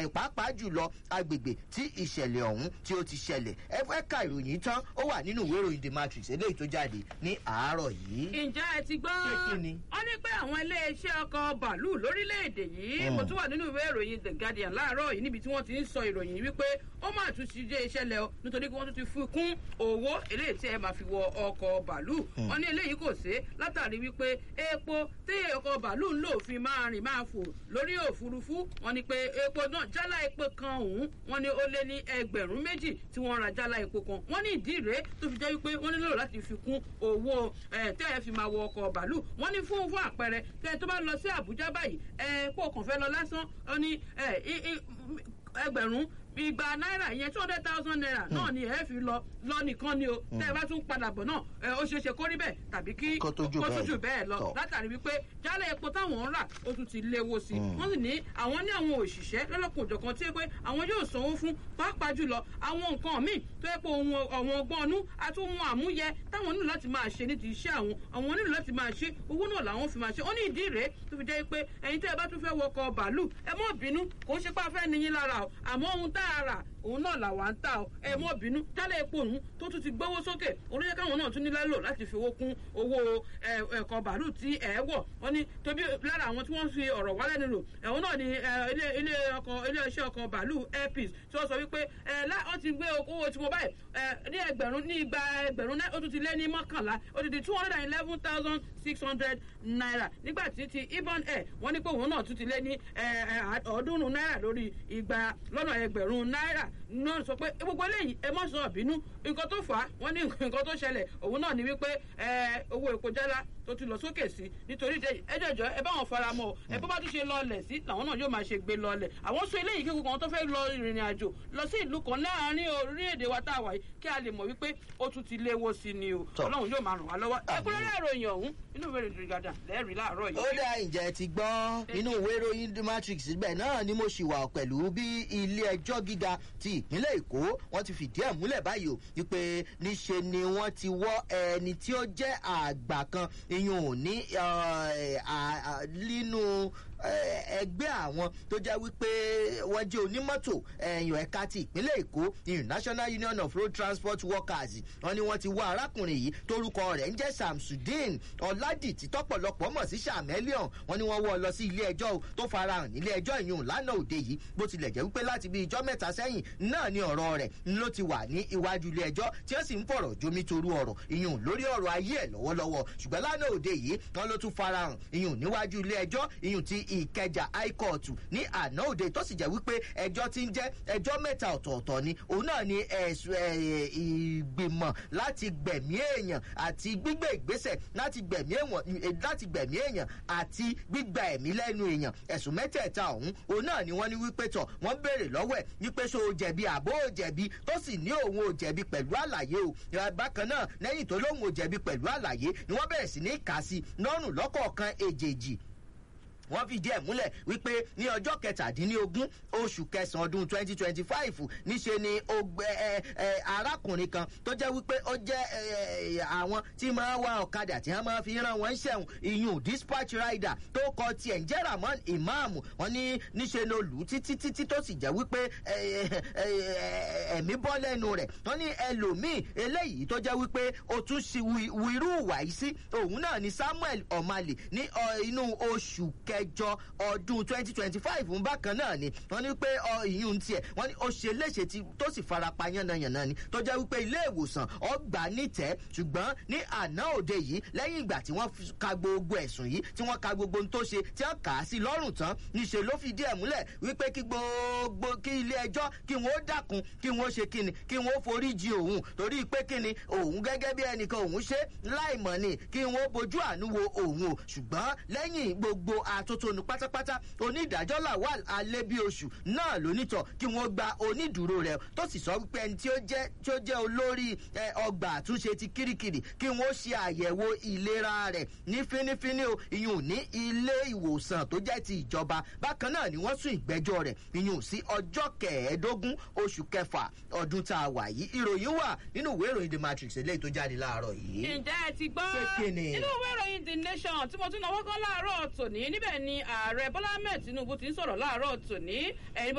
pàápàá jùlọ agbègbè tí ìṣẹ̀lẹ̀ ọ̀hún tí ó ti ṣẹlẹ̀ ẹ fẹ́ ka ìròyìn tán ó wà nínú ìwé ìròyìn the matrix eléyìí tó jáde ní àárọ̀ yìí. ǹjẹ́ ẹ ti gbọ́ Pé kí ni? wọ́n ní pé àwọn iléeṣẹ́ ọkọ̀ bàálù lórílẹ̀‐èdè yìí Mm. mo tún wà nínú ìwé ìròyìn the guardian láàárọ̀ yìí níbi tí wọ́n ti ń sọ ìròyìn yìí wípé ó máa tún ti dé ìṣẹ̀lẹ̀ o nítorí pé wọ́n tún ti fi kún owó eléyìí tí ẹ máa fi wọ ọkọ̀ bàálù wọ́n ní eléyìí kò sí látàrí wípé epo tí ọkọ̀ bàálù ń lò fi máa rìn máa fò lórí òfurufú wọ́n ní pé epo náà jálá epo kan òun wọ́n ní ó lé ní ẹgbẹ̀rún méjì tí wọ́n ra jálá epo kan wọ́n ní ìdí rèé tó fi jẹ́ wípé wọ́n nílò láti fi kún owó ẹ̀ tẹ́ ẹ fi máa wọ ọkọ̀ bàálù wọ́n ní fún fún àpẹẹrẹ tẹ́ ẹ tó bá lọ sí àbújá báyìí ẹ kó o kàn fẹ́ lọ lásán ó ní ẹ i- i- ẹgbẹ̀rún igba náírà ìyẹn two hundred thousand naira náà ni ẹ fi lọ lọ nìkan ni o tẹ́ ẹ bá tún padà bọ̀ náà ẹ ó ṣeé ṣe kó rí bẹ́ẹ̀ tàbí kí Kó tó jù kó bẹ́ẹ̀ tún jù bẹ́ẹ̀ lọ tọ̀. látàrí wípé jálẹ̀ epo táwọn ń rà ó tún ti léwó sí i wọ́n sì ní àwọn ní àwọn òṣìṣẹ́ lọ́lọ́kùn òjọ̀kan tí ó pé àwọn yóò sanwó fún pàápàá jùlọ àwọn nǹkan míì tó yẹ pé ohun ọ̀wọ́n ọgbọ́n ọnú àti ohun àmúyẹ táwọn nílò láti máa ṣe ní ti iṣẹ́ àwọn àwọn nílò láti máa ṣe owó náà làwọn fi máa ṣe ó ní ìdí rèé tó fi jẹ́ pé ẹ̀yin tẹ́ ẹ bá tún fẹ́ wọkọ̀ bàálù ẹ mọ́ bínú kò ń ṣe pé a fẹ́ níyín lára o àmọ́ ohun tá a rà òun náà làwa ń tà o ẹ mọ́ bínú jálẹ̀ epo òun tó tún ti gbówó sókè olóyè káwọn náà tún ní lálò láti fi owó kún owó ẹ, ẹ̀kọ́ bàálù tí ẹ wọ̀ wọ́n ní tóbi lára àwọn tí wọ́n fi ọ̀rọ̀ wálẹ̀ nílò ẹ̀wọ̀n náà ni ẹ, ilé ilé ọkọ̀ ilé iṣẹ́ ọkọ̀ bàálù airpeace tí wọ́n sọ wípé ẹ lá wọ́n ti gbé owó tí mo báyìí ẹ ní ẹgbẹ̀rún ní igba ẹgbẹ̀rún náà ó tún ti lé ní mọ́kànlá ó ti di two hundred and eleven thousand six hundred naira nígbà tí ti ibon air wọ́n ní pé òun náà tún ti lé ní ẹ, ẹ, ọ̀ọ́dúnrún náírà lórí igba lọ́nà ẹgbẹ̀rún náírà náà sọ pé gbogbo eléyìí ẹ mọ̀ sọ bínú nǹkan tó fà á wọ́n ní nǹkan tó ṣẹlẹ̀ òun náà ni wípé ẹ, owó epo jálá tó ti lọ sókè sí nítorí ìdẹ ẹ jẹjọ ẹ bá wọn fara mọ́ ọ ẹ bó bá tún ṣe lọlẹ̀ sí làwọn náà yóò máa ṣe gbé lọlẹ̀ àwọn sọ eléyìí kí gbogbo àwọn tó fẹ́ lọ ìrìn àjò lọ sí ìlú kan láàárín orílẹ̀-èdè wa tá a wà yìí kí a lè mọ̀ wípé ó tún ti léwó sí ni o Tọ́. ọlọ́run yóò máa ràn wá lọ́wọ́ Àmín. ẹkúnrẹ́rẹ́ ìròyìn ọ̀hún inú ìwé ìròyìn gàdà lẹ́rìí láàárọ̀ yìí. ó dá ìjẹ́ ti gbọ́ nínú ìwé ìròyìn the matrix ibẹ̀ náà ni mo ṣì wà pẹ̀lú bí ilé ẹjọ́ gíga ti ìpínlẹ̀ èkó wọ́n ti fìdí ẹ̀ múlẹ̀ báyìí o wípé níṣe ni wọ́n ti wọ́ ẹni tí ó jẹ́ àgbà kan iyùn ò ní eh, à- à- nínú eh, ẹgbẹ́ àwọn tó jẹ́ wípé wọ́n jẹ́ onímọ́tò ẹ̀yìn ẹ̀ka ti ìpínlẹ̀ èkó ìyún national union of road transport workers wọ́n ní wọ́n ti wá arákùnrin yìí torúkọ rẹ̀ ń jẹ́ samsudeen ọ̀làdìtì tọ́pọ̀lọpọ̀ mọ̀ sí sàmẹ́líọ̀n wọ́n ní wọ́n wọ́ ọ lọ sí ilé ẹjọ́ o tó farahàn nílé ẹjọ́ ìyún lánàá òde yìí bó tilẹ̀ jẹ́ wípé láti bí ijọ́ mẹ́ta sẹ́yìn náà ni ọ̀rọ̀ rẹ̀ ló ti wà ní iwájú ilé ẹjọ́ tí ó sì ń fọ̀rọ̀ jomi toru ọ̀rọ̀ ìyún lórí ọ̀rọ̀ ayé ẹ̀ lọ́wọ́lọ́wọ́ ṣùgbọ́n lánàá òde yìí wọ́n ló tún farahàn ìyún níwájú ilé ẹjọ́ ìyún ti ìkẹjà high court ní àná òde tó sì jẹ́ wípé ẹjọ́ ti ń jẹ́ ẹjọ́ mẹ́ta ọ̀tọ̀ọ̀tọ̀ ni òun náà ni ẹ̀sùn ẹ̀, ìgbìmọ̀ láti gbẹ̀mí èèyàn àti gbígbé ìgbésẹ̀ láti gbẹ̀mí èèyàn láti gbẹ̀mí èèyàn àti gbígba ẹ̀mí lẹ́nu èèyàn ẹ̀sùn mẹ́tẹ̀ẹ̀ta ọ̀hún òun náà ni wọ́n ní wípé tọ̀ wọ́n béèrè lọ́wọ́ ẹ̀ wípé ṣó o jẹ̀bi àbó o jẹ̀bi tó sì ní òun ò jẹ̀bi pẹ̀lú àlàyé o Ìyá bákan náà lẹ́yìn tó lóun ò jẹ̀bi pẹ̀lú àlàyé ni wọ́n bẹ̀rẹ̀ sí ní kà sí lọ́rùn lọ́kọ̀ọ̀kan èjèèjì wọ́n fìdí ẹ̀ múlẹ̀ wípé ní ọjọ́ kẹtàdínlógún oṣù kẹsàn-án ọdún twenty twenty five níṣe ni ogbe ẹ ẹ arákùnrin kan tó jẹ́ wípé ó jẹ́ ẹ ẹ àwọn tí máa wá ọ̀kadà tí wọ́n máa fi rán wọn ṣẹ̀wọ̀n ìyún dispatch rider tó kọ tiẹ̀ ń jẹ́ ramon imam wọ́n ní níṣe ni olù títí títí tó sì jẹ́ wípé ẹ ẹ ẹ ẹ̀mí bọ́ lẹ́nu rẹ̀ wọ́n ní ẹlòmíì eléyìí tó jẹ́ wípé ó tún ṣe wíru wàyí sí òun náà ni samuel omale ní ọ, inú oṣù kẹjọ ọdún twenty twenty five ń bákan náà ni wọ́n ní pé ọ, ìyún tiẹ̀ wọ́n ní ó ṣe léṣe tí tó sì farapa yánnayànna ni tó jẹ́ wípé ilé ìwòsàn ọgbà nítẹ̀ ṣùgbọ́n ní àná òde yìí lẹ́yìn ìgbà tí wọ́n fi ka gbogbo ẹ̀sùn yìí tí wọ́n ka gbogbo ohun tó ṣe tí wọ́n kà á sí lọ́rùn tán níṣe ló fi díẹ̀ múlẹ̀ wípé kí gbogbo kí ilé ẹjọ́ kí wọ́n ó dákun kí wọ́n ó ṣe kíni kí wọ́n ó forí ji òun torí pé kíni òun gẹ́gẹ́ bí ẹnìkan òun ṣe láìmọ̀ ni kí wọ́n ó bojú àánú wo òun o ṣùgbọ́n lẹ́yìn gbogbo àtótónu pátápátá onídàájọ́ lawal alẹ́bíoṣù náà lónítọ̀ kí wọ́n gba onídùúró rẹ̀ tó sì sọ wípé ẹni tí ó jẹ́ tí ó jẹ́ olórí ẹ, ọgbà àtúnṣe ti kirikiri kí wọ́n ṣe àyẹ̀wò ìlera rẹ̀ ní fínífíní o ìyún ní ilé ìwòsàn tó jẹ́ ti ìjọba bákan náà ni wọ́n sún ìgbẹ́jọ́ rẹ̀ ìyún sí ọjọ́ kẹẹ̀ẹ́dógún oṣù kẹfà ọdún tá a wà yìí ìròyìn wà nínú ìwé ìròyìn the matrix eléyìí tó jáde láàárọ̀ yìí. ǹjẹ́ ẹ ti gbọ́ Pé kí ni? nínú ìwé ìròyìn the nation tí mo tún náwó kan láàárọ̀ tòní níbẹ̀ ni ààrẹ bọ́lá ahmed tinubu ti ń sọ̀rọ̀ láàárọ̀ tòní ẹ̀yin